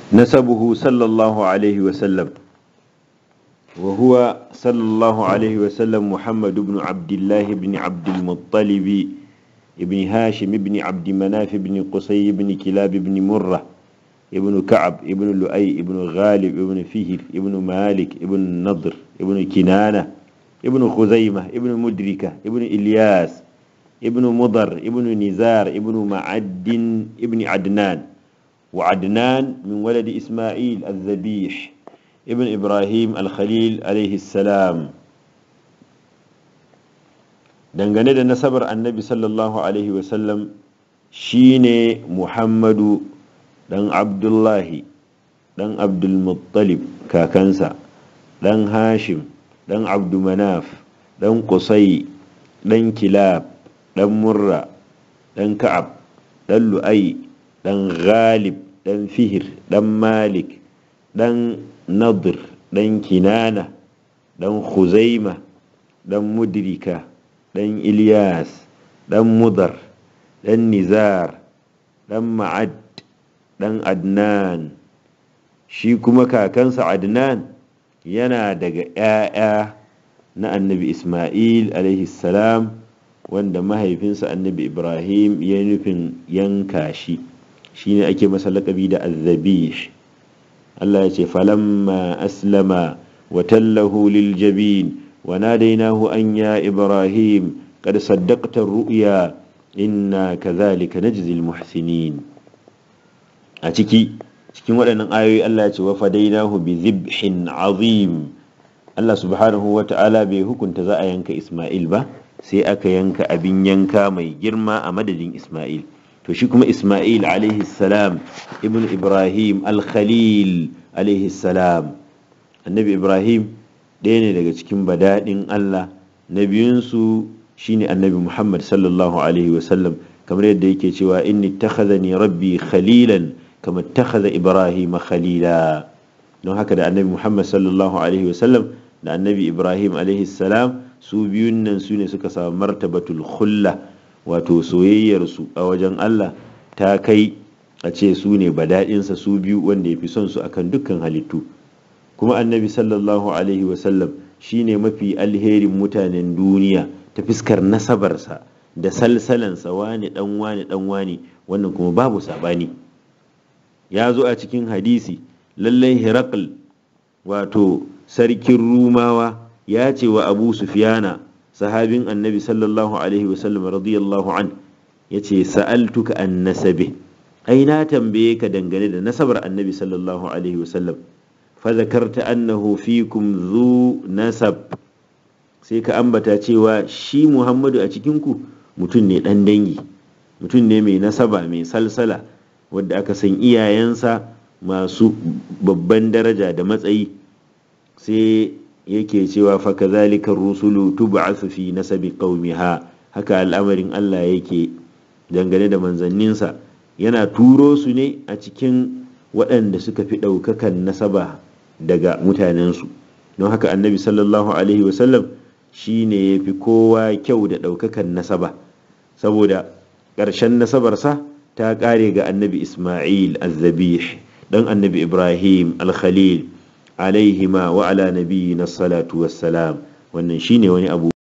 نسبه صلى الله عليه وسلم وهو صلى الله عليه وسلم محمد بن عبد الله بن عبد المطلب ابن هاشم بن عبد مناف بن قصي بن كلاب بن مرة ابن كعب ابن لؤي ابن غالب ابن فهر ابن مالك ابن نضر ابن كنانة ابن خزيمة ابن مدركة ابن إلياس ابن مضر ابن نزار ابن معد ابن عدنان وعدنان من ولد إسماعيل الذبيح ابن إبراهيم الخليل عليه السلام dangane da nasabar annabi sallallahu alaihi wasallam shine muhammadu dan abdullahi dan abdulmuttalib kakansa dan hashim dan abdumanaf dan kusai dan kilab dan murra dan ka'ab dan lu'ai dan ghalib dan fihir dan malik dan nadir dan kinana dan khuzaima dan mudrika dan ilyas dan mudar dan nizar dan ma'ad dan adnan shi kuma kakansa adnan yana daga 'ya'ya na annabi isma'il alaihi salam wanda mahaifinsa annabi ibrahim ya nufin yanka shi shine ake masa laƙabi da azzabih Allah ya ce falamma aslama wa tallahu lil jabin wa nadainahu an ya ibrahim qad saddaqta ru'ya inna kadhalika najzi al muhsinin a ciki cikin waɗannan ayoyi Allah ya ce wa fadainahu bi zibhin azim Allah subhanahu wa ta'ala bai hukunta za a yanka Ismail ba sai aka yanka abin yanka mai girma a madadin Ismail to shi kuma Ismail alaihi salam ibn Ibrahim al-Khalil alaihi salam annabi Ibrahim ɗaya ne daga cikin badaɗin Allah na biyunsu shine annabi Muhammad sallallahu alaihi wasallam kamar yadda yake cewa inni takhazani rabbi khalilan kama takhadha Ibrahim khalila don haka da annabi Muhammad sallallahu alaihi wasallam da annabi Ibrahim alaihi salam su biyun nan su ne suka samu martabatul khulla wato soyayyarsu a wajen Allah ta kai a ce su ne badaɗinsa su biyu wanda ya fi son su akan dukkan halittu kuma annabi sallallahu alaihi wasallam shi ne mafi alherin mutanen duniya ta fiskar nasabarsa da salsalansa wani dan wani dan wani wannan kuma babu sabani ya zo a cikin hadisi lallai hirakul wato sarkin rumawa ya ce wa abu sufiyana sahabin annabi sallallahu alaihi wasallam radiyallahu an ya ce sa'altuka an nasabe ai na tambaye ka dangane da nasabar annabi sallallahu alaihi wasallam fa zakarta annahu fikum zu nasab sai ka ambata cewa shi muhammadu a cikinku mutum ne dan dangi mutum ne mai nasaba mai salsala wadda aka san iyayensa masu babban daraja da matsayi sai yake cewa fa kazalika rusulu tub'athu fi nasabi qaumiha haka al'amarin Allah yake dangane da manzanninsa yana turo su ne a cikin waɗanda suka fi ɗaukakan nasaba daga mutanensu don haka annabi sallallahu alaihi wasallam shi ne ya fi kowa kyau da ɗaukakan nasaba saboda ƙarshen nasabarsa ta ƙare ga annabi ismail al-zabih ɗan annabi ibrahim al-khalil alaihima wa ala nabiyina salatu wassalam wannan shine wani abu